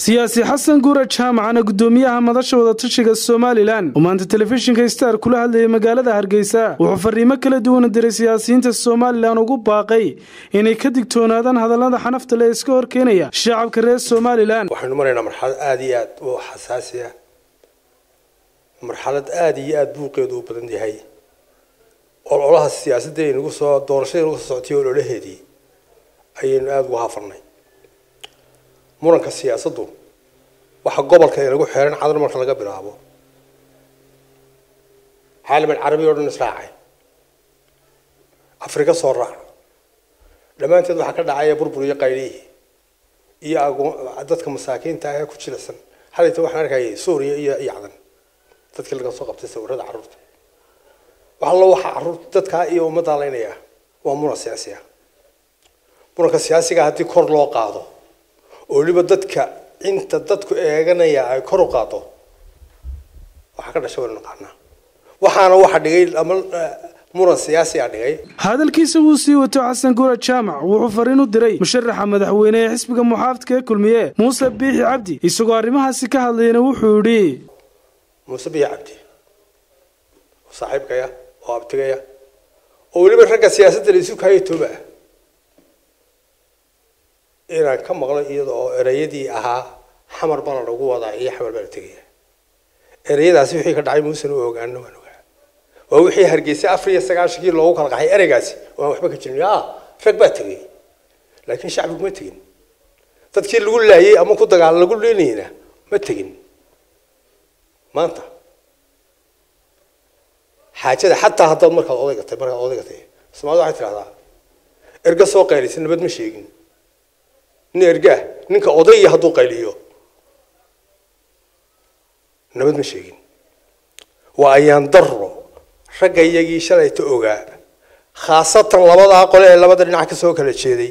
siyaasi xasan guura jaamacana guddoomiyaha madasha wadatashiga somalilan oo maanta telefishinka star kula hadlayay magaalada hargeysa wuxuu fariimo kala duwana diray siyaasiyiinta somalilan ugu baaqay inay ka digtoonaadaan hadallada xanafta le iska horkeenaya shacabka reer somalilan waxaynu maraynaa marxalad aada iyo aad u xasaasi ah marxalad aada iyo aada buuqeedu u badan yahay ololaha siyaasadda aynagu soo doorashada nagu soo socotay ololaheedii ayaynu aada ugu hafarnay muranka siyaasaddu waxa gobolka inagu xeeran cadar marka laga bilaabo caalaman carabi oo dhan israacay afrika soo raac dhammaanteed waxaa ka dhacaya burbur iyo qaylihii iyo dadka masaakiinta ah ee ku jilicsan xalayta waxaan arkayay suuriya iyo yacdan dadkii laga soo qabtay sawirada carruurta wax allo waxaa carruurta dadkaa iyo ummaddaa laynaya waa muran siyaasi ah muranka siyaasiga haddii kor loo qaado oo weliba dadka inta dadku eeganaya ay kor u qaado waxaa ka dhashay waynu naqaanaa waxaana waxa dhigay ama muran siyaasi a dhigay hadalkiisa wuu sii wato xasan guura jaamac wuxuu fariin u diray musharaxa madaxweyne ee xisbiga muxaafadka ee kulmiye muuse biixi cabdi isagoo arrimahaasi ka hadlayana wuxuu yidhi muuse biixi cabdi oo saaxiibkaya oo abtigaya oo weliba ragga siyaasadda la isu kaaya tooba ah inaan ka maqlo iyada oo ereyadii ahaa xamar baa la lagu wadaa iyo xamar baa la tegaya ereyadaasi wixii ka dhacay muusan u ogaano waan ogaa waa wixii hargeysay afar iyo sagaashankii loogu kala qaxay ereygaasi waan waxba ka jirin ah rag baa tegay laakiin shacbigu ma tegin dadkii lagu laayay ama ku dagaal lagu leenayna ma tegin maanta xaajada xataa haddaad markaad odayga tahay markaad odayga tahay soomaalida waxay tidhahdaa erga soo qaylisay nabad ma sheegin nin ergaa ninka odayya hadduu qayliyo nabad ma sheegin waa ayaan daro ragga iyagii shalayta ogaa khaasatan labadaa qole ee labada dhinac kasoo kala jeeday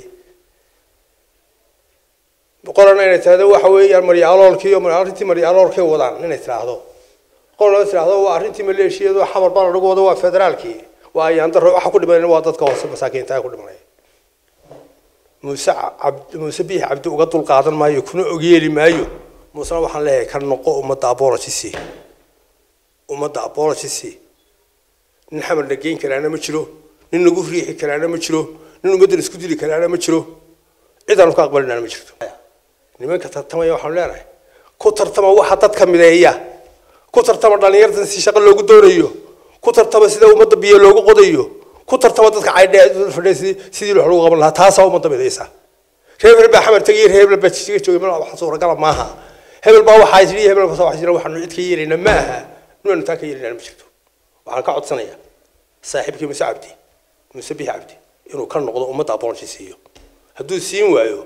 qolana inay tirahdo waxa weeyaan maryaaloolkii iyo arrintii maryaaloolkay wadaan inay tiraahdo qolna tiraahdo waa arrintii maleeshiyadu xamar baa lagu wado waa federaalkii waa ayaan daro waxa ku dhimanaya waa dadka hoose masaakiinta ku dhimanaya muuse cabd muuse biix cabdi uga dul qaadan maayo kuna ogyeeli maayo muusena waxaan leeyahay ka noqo ummadda abologisi ummadda abologisi nin xamar la geyn karaana ma jiro nin lagu riixi karaana ma jiro nin ummaddan isku dili karaana ma jiro cid aanu ka aqbalinaana ma jirto nimanka tartamaya waxaanu leenahay ku tartama waxa dadka mideeya ku tartama dhallinyartan si shaqo loogu doonayo ku tartama sida ummadda biyo loogu qodayo ku tartama dadka caydhe fadhiya sidii wax lagu qaban lahaa taasaa ummadda midaysa reer hebel baa xamar tegay reer hebel baa jijiga joogay mal wax suuragala maaha hebel baa waxaa jiri hebel baa waxaa jira waxaanu cid ka yeelayna ma aha nuanu taa ka yeelayna ma jirto waxaan ka codsanayaa saaxiibkii muuse cabdi muuse bixi cabdi inuu ka noqdo ummadda apology siiyo hadduu siin waayo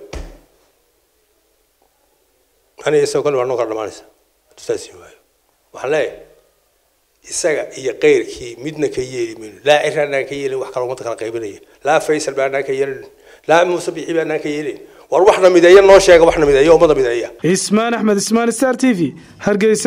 aniga isagoo kale waa noo kala dhamaanaysa hadduu taa siin waayo waxaan leeyahay isaga iyo keyrkii midna ka yeeli mayno laa cir aanaan ka yeelin wax kale ummadda kala qaybinaya laa faysal ba anaan ka yeelin laa muuse bixi ba anaan ka yeelin war waxna mideeya noo sheega waxna mideeya ummadda mideeya ismaan axmed ismaan star t v hargeysa